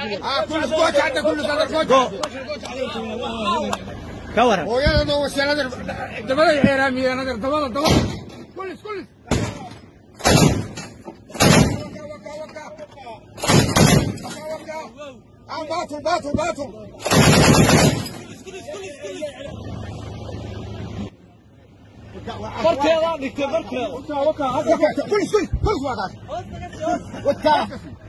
اه كل سكوت عندك كل صدر كوت ka waran ويا ده وش نظر دبل الحرامي نظر دبل دبل كل كل باطل باطل باطل barkeeda dhigtay barkeeda كل كل كل وقت والتالت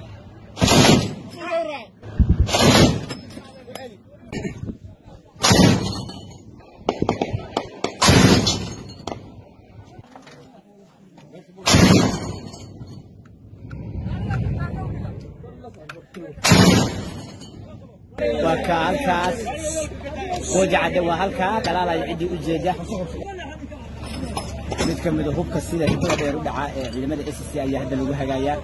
waa ka halkaas wajacde waa halkaa dhalaalaya ciddii u jeeda mid ka mida hubka sida hibada dheer u dhacaa ee ciidamada s c ayaa hadda lagu hagaayaa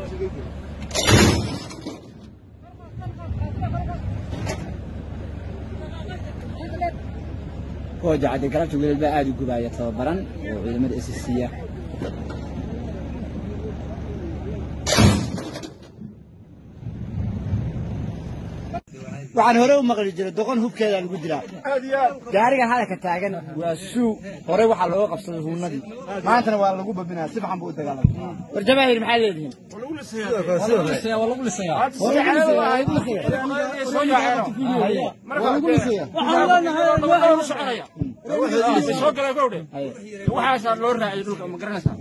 wajacde galabta wiilal baa aada u gubaaya tababaran oo ciidamada s c ah waxaan hore u maqli jiray doqon hubkeeda lagu dilaa gaarigan hadalka taagan waa suu hore waxaa looga qabsaday huunadii maantana waa lagu babinaya si fiican buu u dagaalamay war jamaahir maxaa leedihiin waxaasaa loo raacay dhulka ma garanaysaa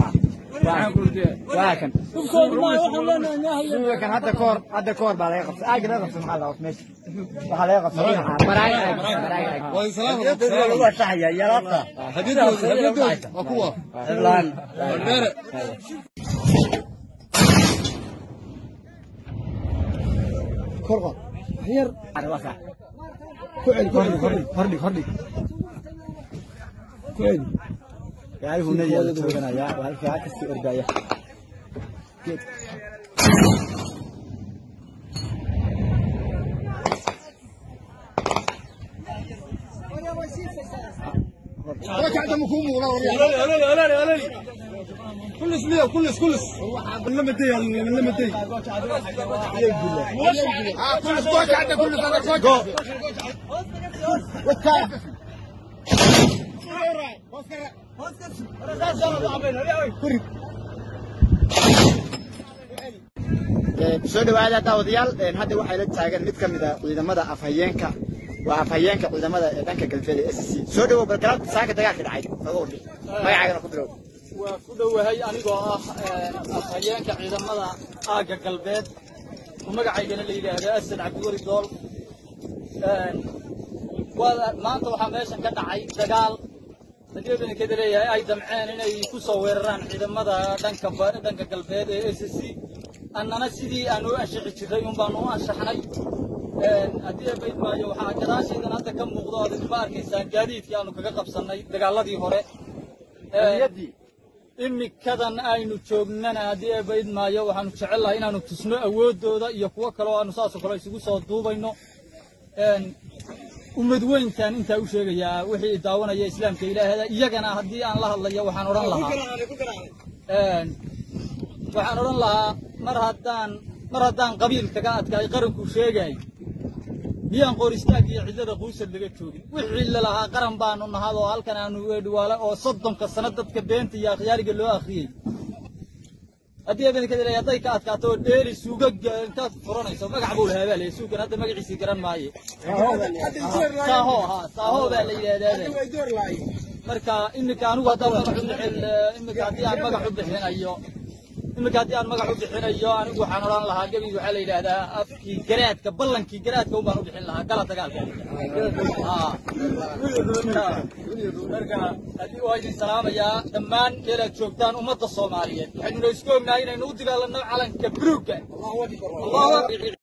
waa kan suuga kan hadda kahor hadda kahor baa laga qabsay aagi laga qabsay maxaa laga qabsay meesha waxaa laga qabsay dhinaca baraag aag baraag aag lagu ashahaya yalaabta cidlaan korqod yar arwaka ku celi ku celi hordhig hordhig hordhig ku celi gaari hunadii la tooganaya waa halkaa kasii ordaya geed وجع دم كوم ولا كلس مية كلس كلس لما تي لما تي اه كل سكوت عندك كل صدر كوت والتالت soo dhawaada daawadayaal hadda waxay la taagan mid ka mid a ciidamada afhayeenka waa afhayeenka ciidamada ee dhanka galbeed ee SSC soo dhawow bal galabta saaka dagaalka dhacay oga wardi magacaagana ku bilow waa ku dhowahay anigoo ah afhayeenka ciidamada aagga galbeed oo magacaygana la yidhaahdo asad cabdiweli dool waa maanta waxaa meeshan ka dhacay dagaal haddii badankeda leeyahay ay damceen inay ku soo weeraraan ciidamada dhanka ba- dhanka galbeed ee s c annana sidii aan u anshaxi jirray un baanu u anshaxnay haddii abayd maayo waxaa gadaashaydan hadda ka muuqdo aad idinma arkaysaan gaadiidkii aanu kaga qabsannay dagaaladii hore imikadan aynu joognana haddii abayd maayo waxaanu jecel lahay inaanu tusno awooddooda iyo kuwo kale oo aanu saasoo kale isugu soo duubayno ummad weynkan intaa u sheegayaa wixii daawanaya islaamka ilaahada iyagana haddii aan la hadlayo waxaan odhan lahaa waxaan odhan lahaa mar haddaan mar haddaan qabiil kaga adkaay qaranku sheegay miyaan qoristaag iyo ciddada quusad laga joogin wixii lalahaa qaran baanu nahad oo halkan aanu weedhiwaale oo soddonka sano dadka beenta iyo akhyaariga loo akhriyey haddii abenkada leeyahay hadday ka adkaato oo dheeli suuga intaad furanayso magac buu lahaa baa leeyahay suugan hadda magaciisii garan maaye saaho ha saaho baa la yidhaahdaa marka iminka anigu haddaan magac u bixin iminka haddii aan magac u bixinayo iminka haddii aan magac u bixinayo anigu waxaan odhan lahaa gebi waxaa la yidhaahdaa afkii garaadka ballankii garaadka un baan u bixin lahaa gala dagaalka Haa. marka haddii waa idin salaamayaa dhammaan meelaad joogtaan ummadda soomaaliyeed waxaynuna isku ognahay inaynu u dagaalanno calanka buluugga allahu akbar